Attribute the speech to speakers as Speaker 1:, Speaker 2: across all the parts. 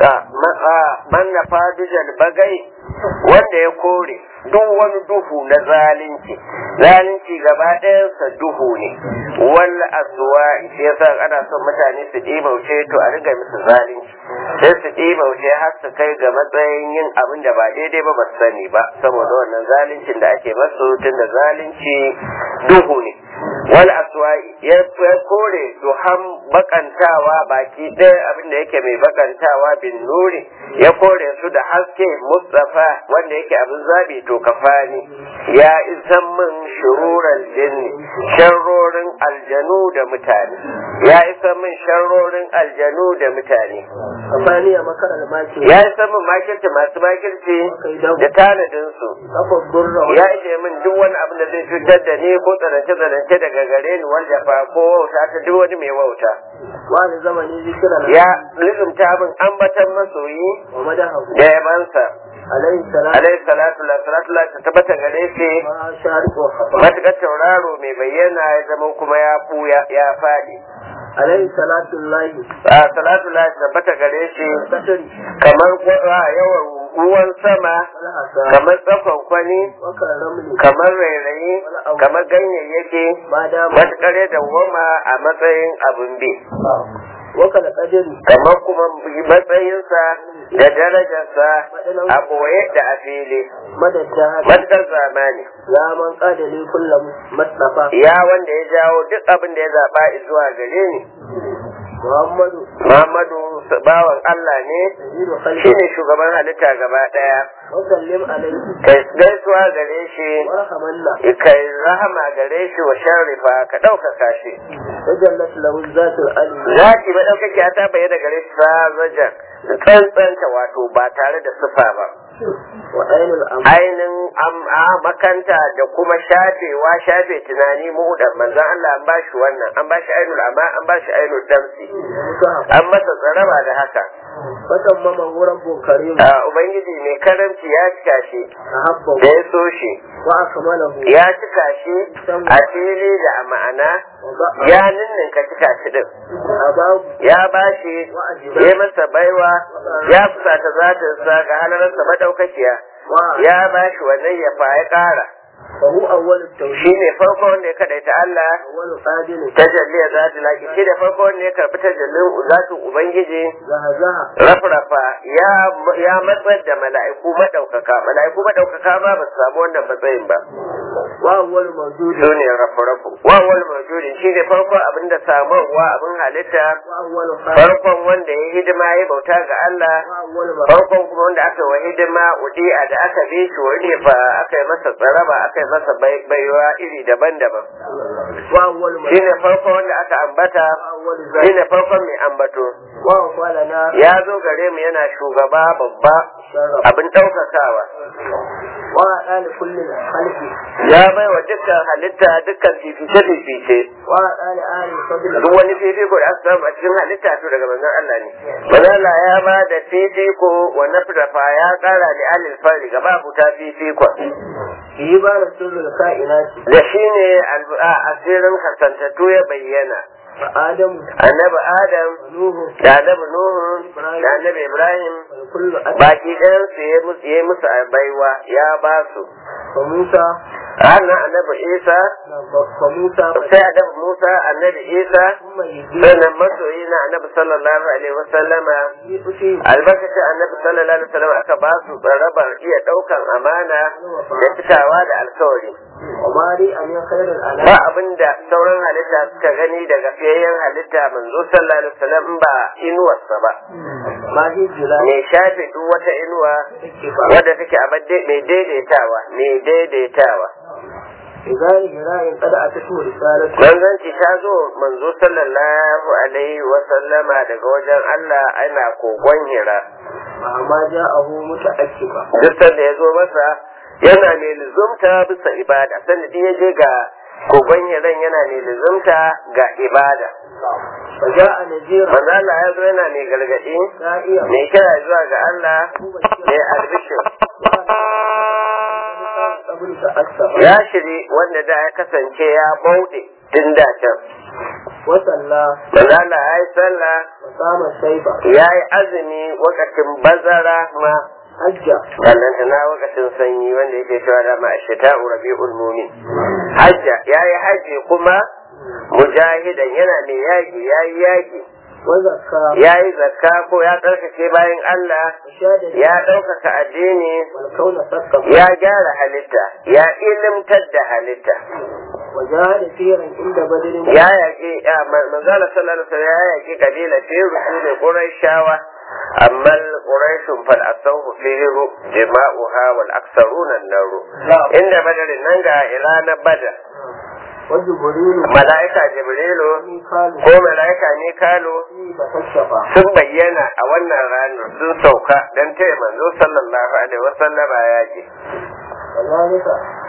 Speaker 1: man na fadujal bagai wanda ya kore duk wani duhu na zalunci zalunci gaba ɗayansa duhu ne wal aswa shi yasa ana son mutane su ɗibauce to a riga musu zalunci sai su ɗibauce har su kai ga matsayin yin abin da ba daidai ba ba su sani ba saboda wannan zaluncin da ake masu tun da zalunci duhu ne wal aswai ya kore duhan bakantawa baki ɗaya abin da yake mai bakantawa bin nuri ya kore su da haske mustafa wanda yake abin zabi to kafani ya isan min shururan jinni sharrorin aljanu da mutane ya isan min sharrorin aljanu da mutane
Speaker 2: kafani a makarar maki
Speaker 1: ya isan min makirci masu makirci da tanadin su
Speaker 2: kafa burra
Speaker 1: ya ishe min duk wani abin da zai cutar da ni ko tsanance-tsanance daga gare ni wanda fa ko wauta ta duk wani mai wauta
Speaker 2: wani zamani zikiran
Speaker 1: ya lizumta min ambatan masoyi
Speaker 2: wa madahu
Speaker 1: da yabansa
Speaker 2: alaihi salam
Speaker 1: alaihi salatu la salatu la ta tabbata gare shi
Speaker 2: ma shariqu wa khafa
Speaker 1: matuƙar tauraro mai bayyana ya zama kuma ya buya ya faɗi
Speaker 2: alaihi salatu lahi
Speaker 1: a salatu la ta tabbata gare shi
Speaker 2: kasari
Speaker 1: kamar gwa- yawan ruwan sama
Speaker 2: wal hasa
Speaker 1: kamar tsakon kwani
Speaker 2: wa karamli
Speaker 1: kamar rairayi kamar ganyayyaki
Speaker 2: ma dama
Speaker 1: matuƙar ya dawwama a matsayin abin bi
Speaker 2: wa kala qadari
Speaker 1: kamar kuma matsayinsa da darajarsa a ɓoye da a fili
Speaker 2: madadda
Speaker 1: matuƙar zamani
Speaker 2: ya man qadali kullu mustafa
Speaker 1: ya wanda ya jawo duk abin da ya zaɓa zuwa gare ni
Speaker 2: muhammadu
Speaker 1: Muhammadu bawan Allah ne
Speaker 2: sayyidu khalqi
Speaker 1: shine shugaban halitta gaba ɗaya
Speaker 2: wa sallim alaihi
Speaker 1: kai gaisuwa gare shi
Speaker 2: warhamanna
Speaker 1: kai rahama gare shi wa sharrifa ka ɗaukaka shi
Speaker 2: tajallat lahu zatul alim
Speaker 1: zaki maɗaukaki ta bayyana gare shi fa zajan tsantsanta wato ba tare da sufa ba
Speaker 2: wa ainul am
Speaker 1: ainin am- a makanta da kuma shafewa shafe tunani mu da manzon Allah an bashi wannan an bashi ainul amma an bashi ainul damsi
Speaker 2: musahab
Speaker 1: an masa tsaraba da haka
Speaker 2: fatan mama rabbun karim
Speaker 1: a ubangiji mai karamci ya cika shi
Speaker 2: ahabba
Speaker 1: da ya so shi
Speaker 2: wa akmalahu
Speaker 1: ya cika shi a fili da a ma'ana
Speaker 2: wa ba'a
Speaker 1: ya ninninka cika shi din
Speaker 2: ababu
Speaker 1: ya bashi
Speaker 2: wa ajiba
Speaker 1: ya masa baiwa ya fusata zatinsa ga halararsa madaukakiya
Speaker 2: wa
Speaker 1: ya bashi wannan ya fa ya kara
Speaker 2: fa hu awwalut tawhid
Speaker 1: shi ne farko wanda ya kadaita Allah
Speaker 2: awwalu qadil
Speaker 1: tajalli ya zati laki shi ne farko wanda ya karbi tajallin zatin ubangiji
Speaker 2: zahazaha
Speaker 1: rafrafa ya ya matsar da mala'iku madaukaka mala'iku madaukaka ma ba su samu wannan matsayin ba
Speaker 2: wa awwalu mawjud
Speaker 1: su ne rafrafu wa wal mawjudin shi ne farko abin da samarwa abin halitta
Speaker 2: wa awwalu khalq
Speaker 1: farkon wanda ya hidima ya bauta ga Allah
Speaker 2: wa awwalu ma
Speaker 1: farkon kuma wanda aka wa hidima udi'a da aka bi shi wani fa aka yi masa tsaraba aka yi masa bai- baiwa iri daban-daban
Speaker 2: wa awwalu ma
Speaker 1: shi ne farko wanda aka ambata
Speaker 2: wa awwalu
Speaker 1: shi
Speaker 2: zalik
Speaker 1: ne farkon mai ambato
Speaker 2: wa awwalana
Speaker 1: ya zo gare mu yana shugaba babba
Speaker 2: sharaf
Speaker 1: abin ɗaukakawa
Speaker 2: wa adali kulli khalqi
Speaker 1: ya bai wa dukkan halitta dukkan fifice-fifice
Speaker 2: wa adali ahli fadl
Speaker 1: duk wani fifiko da aka samu a cikin halitta to daga manzon Allah ne manzon Allah ya ba da fifiko wa nafrafa ya kara da alil fari gaba buta fifiko
Speaker 2: yi ba da sirrul kainati
Speaker 1: da shine al- a asirin kasantattu ya bayyana
Speaker 2: fa adamu
Speaker 1: annabi adam
Speaker 2: nuhu
Speaker 1: da annabi nuhu da annabi ibrahim
Speaker 2: wa kullu adam
Speaker 1: baki ɗayan su ya musu ya musu baiwa ya ba su
Speaker 2: fa musa
Speaker 1: ranar annabi isa
Speaker 2: fa musa
Speaker 1: sai annabi musa annabi isa
Speaker 2: kuma yi
Speaker 1: sannan masoyi na annabi sallallahu alaihi wasallama
Speaker 2: yi fushi
Speaker 1: albarkacin annabi sallallahu alaihi wasallam aka ba su tsarabar iya daukan amana da cikawa da alkawari
Speaker 2: wa mari amin khairul
Speaker 1: ba
Speaker 2: anam
Speaker 1: abinda sauran halitta suka gani daga fiyayyen halitta manzo sallallahu alaihi wasallam in ba inuwarsa ba
Speaker 2: ma hi jila
Speaker 1: mai shafe duk wata inuwa
Speaker 2: take ba
Speaker 1: wadda take a badde- mai daidaitawa mai daidaitawa
Speaker 2: idan hira'in kada a tashi risalatu
Speaker 1: manzanci ta zo manzo sallallahu alaihi wasallama daga wajen Allah ana kogon hira
Speaker 2: amma ja'ahu muta'akkiba
Speaker 1: duk sanda ya zo masa yana mai lizumta bisa ibada sanda duk ya je ga kogon hiran yana mai lizumta ga ibada
Speaker 2: fa ja'a najira
Speaker 1: manzo Allah ya zo yana mai gargadi
Speaker 2: da'iya
Speaker 1: mai kira zuwa ga Allah mai albishir
Speaker 2: qabl ta'assa
Speaker 1: ya shiri wanda da ya kasance ya bauɗe tun da can
Speaker 2: وصلى
Speaker 1: manzo Allah ya yi sallah
Speaker 2: وصام الشيبة
Speaker 1: ya yi azumi wakacin bazara ma
Speaker 2: حج
Speaker 1: sannan tana wakacin sanyi wanda yake cewa da ma ashita rabi'ul mumin hajja ya yi haji kuma mujahidan yana mai yaƙi ya yi yaƙi
Speaker 2: وزكى
Speaker 1: ya yi zakka ko ya tsarkake bayan Allah
Speaker 2: وشاد
Speaker 1: ya ɗaukaka addini
Speaker 2: والكون ثقف
Speaker 1: ya gyara halitta ya ilimtar da halitta
Speaker 2: وجاهد فيرا عند بدر
Speaker 1: ya yaƙi ya manzala sallallahu alaihi wasallam ya yaƙi kabila firu su ne quraishawa amma quraishun fal asahu firu jama'uha wal aksaruna naru inda badarin nan ga irana badar
Speaker 2: وجبريل
Speaker 1: mala'ika jibrilu
Speaker 2: وميكال
Speaker 1: ko mala'ika mikalu
Speaker 2: فيه تكشفا
Speaker 1: sun bayyana a wannan ranar sun sauka don taya manzo sallallahu alaihi wasallama yaƙi
Speaker 2: كذلك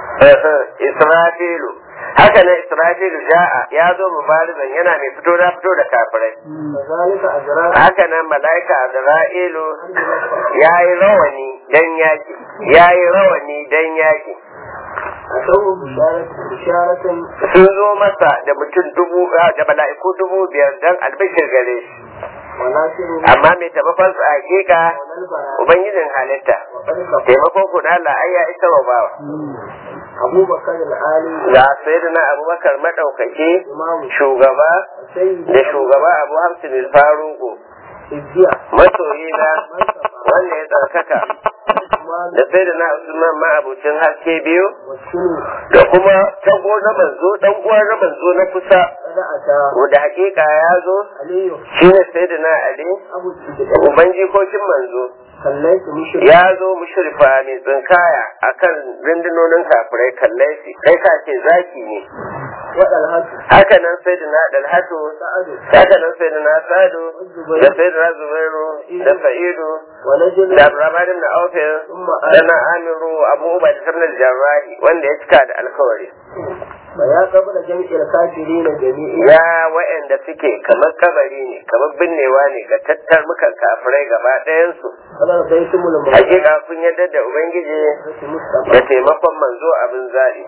Speaker 1: Israfilu haka nan Israfilu ja'a ya zo mubarizan yana mai fito na fito da kafirai
Speaker 2: كذلك أجرى
Speaker 1: haka nan mala'ika Azra'ilu ya yi rawani dan yaki ya yi rawani dan yaki
Speaker 2: أتوه بشارة بشارة
Speaker 1: sun zo masa da mutum dubu da mala'iku dubu biyar dan albishir gare shi
Speaker 2: وناصر
Speaker 1: amma mai taimakon su a hakika
Speaker 2: ونلبى
Speaker 1: ubangijin halitta
Speaker 2: وقد كفى
Speaker 1: taimakon ku da Allah ai ya isa wa bawa
Speaker 2: أبو بكر العالي
Speaker 1: ga sayyidina Abubakar madaukaki
Speaker 2: إمام
Speaker 1: shugaba
Speaker 2: سيد
Speaker 1: da shugaba Abu Hamsin al-Faruqu
Speaker 2: الزيع
Speaker 1: masoyi na wanda ya tsarkaka
Speaker 2: عثمان
Speaker 1: da sai da na Usman ma'abucin haske biyu
Speaker 2: والسني
Speaker 1: da kuma tago na manzo dan uwa na manzo na kusa
Speaker 2: قد أتى
Speaker 1: wanda hakika ya zo
Speaker 2: علي
Speaker 1: shine sai da na Ali
Speaker 2: أبو السجدين
Speaker 1: uban jikokin manzo
Speaker 2: خليت مشرك
Speaker 1: ya zo mushrifa mai tsinkaya akan rundunonin kafirai kallai shi kai ka ce zaki ne
Speaker 2: وألهت
Speaker 1: haka nan sai da na Dalhatu
Speaker 2: سعد
Speaker 1: haka nan sai da na Sadu da sai da na Zubairu da Sa'idu
Speaker 2: ونجل
Speaker 1: da Abdurrahman ibn Auf
Speaker 2: ثم
Speaker 1: da
Speaker 2: آل
Speaker 1: na Amiru Abu Ubaida ibn al-Jarrahi wanda ya cika da alkawari
Speaker 2: فيا قبل جميع الكافرين جميعا
Speaker 1: ya wa'anda suke kamar kabari ne kamar binnewa ne ga tattar mukan kafirai gaba ɗayansu
Speaker 2: قد رضيتم الموت
Speaker 1: hakika kun yarda da ubangiji da
Speaker 2: مصطفى
Speaker 1: taimakon manzo abin zaɓi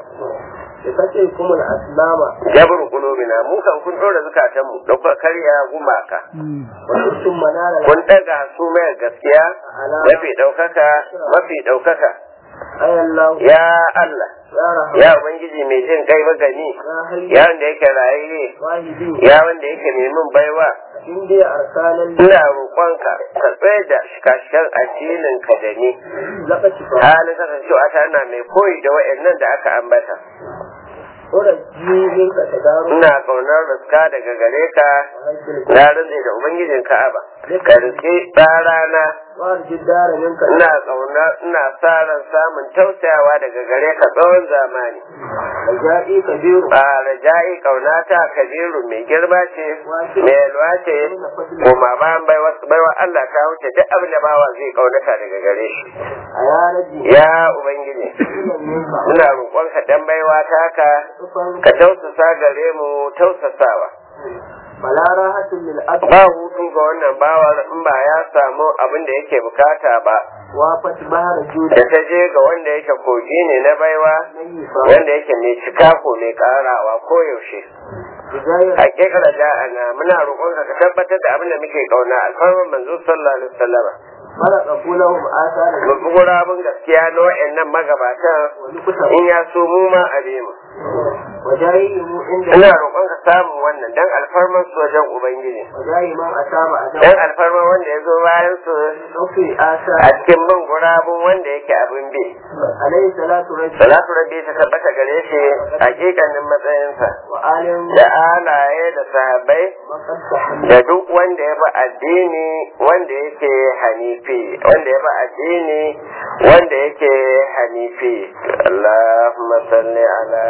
Speaker 2: بفتحكم الأسلام
Speaker 1: jabru qulubina mu kan kun dora zukatanmu da kuka karya gumaka
Speaker 2: وكنتم منال
Speaker 1: kun daga su mai gaskiya
Speaker 2: على
Speaker 1: mafi ɗaukaka mafi ɗaukaka
Speaker 2: أي الله
Speaker 1: ya Allah
Speaker 2: يا رحمن
Speaker 1: ya ubangiji mai jin kai magani
Speaker 2: يا حي
Speaker 1: ya wanda yake raye
Speaker 2: واهدي
Speaker 1: ya wanda yake mai min baiwa
Speaker 2: إن دي أرسال
Speaker 1: ina roƙonka ka tsaye da shikashikan addinin ka da ni
Speaker 2: لقد شفاء
Speaker 1: halin kasancewa ta na mai koyi da wa'annan da aka ambata
Speaker 2: أرجي منك تدار
Speaker 1: ina kaunar riska daga gare ka
Speaker 2: وهجر
Speaker 1: na rantse da ubangijin ka'aba ka riske tsarana
Speaker 2: وأرجي الدار منك
Speaker 1: ina kauna ina sa ran samun tausayawa daga gare ka tsawon zamani
Speaker 2: رجائي كبير
Speaker 1: ba raja'i kaunata kabiru mai girma ce mai yalwa ce kuma bayan baiwa baiwa Allah ta wuce duk abin da bawa zai kaunata daga gare shi
Speaker 2: يا رجي
Speaker 1: ya ubangiji
Speaker 2: منك
Speaker 1: ina roƙonka dan baiwa ta ka
Speaker 2: صفا
Speaker 1: ka tausasa gare mu tausasawa
Speaker 2: فلا راحة للأب
Speaker 1: ba hutu ga wannan bawar in ba ya samu abin da yake bukata ba
Speaker 2: وافت بحر
Speaker 1: da
Speaker 2: جود
Speaker 1: ta je ga wanda yake kogi ne na baiwa
Speaker 2: نيفا
Speaker 1: wanda yake mai cika ko mai karawa ko yaushe
Speaker 2: بداية
Speaker 1: hakikar da'ana muna roƙonka ka tabbatar da abin da muke kauna alfarman manzo sallallahu alaihi wasallam
Speaker 2: فرق لهم آثار
Speaker 1: mu bi gurabun gaskiya na wa'annan magabatan
Speaker 2: ونكتب
Speaker 1: in ya so mu ma a mu
Speaker 2: وجايهم عند
Speaker 1: ina roƙonka samun wannan dan alfarman su wajen ubangiji
Speaker 2: وجاي من أتاب
Speaker 1: dan
Speaker 2: أجاب
Speaker 1: alfarman wanda ya zo bayan su
Speaker 2: وفي
Speaker 1: a
Speaker 2: آثار
Speaker 1: cikin bin gurabun wanda yake abin bi
Speaker 2: عليه صلاة رجل
Speaker 1: salatu rabbi ta tabbata gare shi hakikanin matsayinsa
Speaker 2: وآل
Speaker 1: da alaye da sahabbai
Speaker 2: وقد تحمل
Speaker 1: da duk wanda ya bi addini wanda yake hanifi wanda ya bi addini wanda yake hanifi Allahumma salli ala